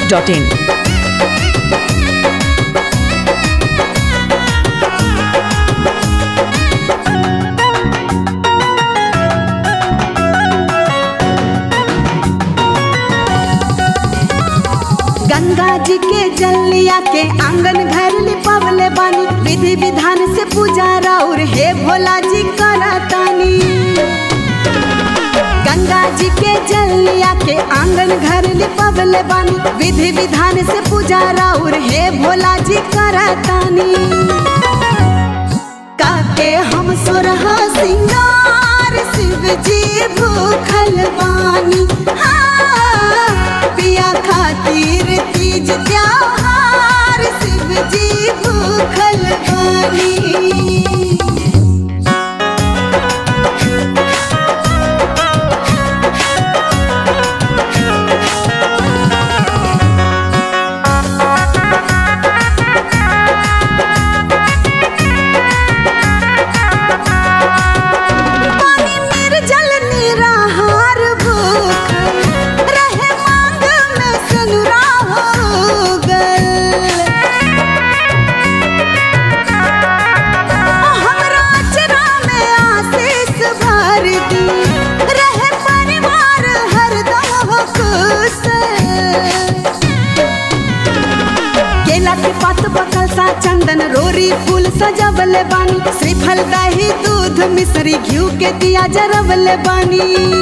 masti.in. Ganga जी के जलिया के आंगन घर लिपवले बानी विधि विधान से पूजा राउर हे भोला जी करतानी गंगा जी के जलिया के आंगन घर लिपवले बानी विधि विधान से पूजा राउर हे भोला जी करतानी काके हम सुरह सिंगार शिव जी भूखल बानी हाँ, पिया खातिर तीज त्योहार शिव जी भूखल बानी पानी निर्जल निराहार भूख रहे मांग में सनुरा हो गल हमरा अचरा में आशीष भर दी रहे परिवार हरदम हो खुश केला के पात बकल सा चंदन रोरी फूल सजवले बानी श्रीफल दही दूध मिश्री घिउ के दिया जरवले बानी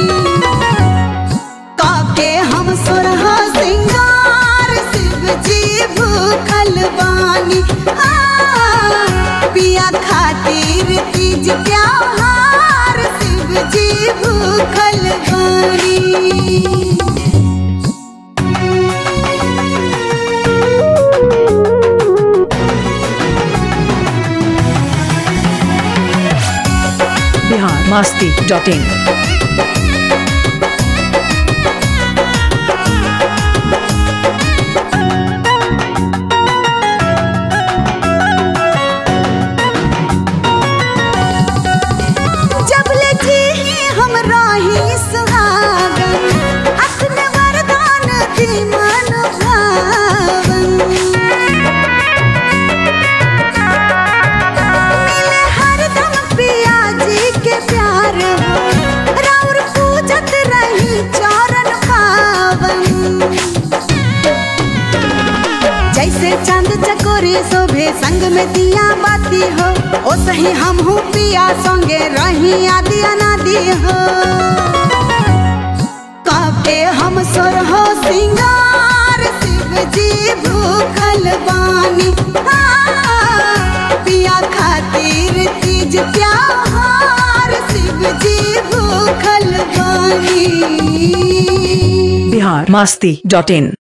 काके हम सुरह सिंगार शिव जी भूखल बानी आ, पिया खातिर तीज त्योहार शिव जी भूखल बानी Bihar masti.in. जब ले जी हम राही सुहागन अपने वरदान दी मन भावन मिले हरदम पिया जी के प्यार हो राउर पूजत रही चरण पावन जैसे चांद चकोरी शोभे संग में दिया बाती हो ओ सही हम हूँ पिया संगे रही आदि अनादि हो काके हम सोर हो सिंगार शिव जी भूखल बानी हाँ, पिया खातिर तीज त्योहार शिव जी भूखल बानी Bihar masti.in.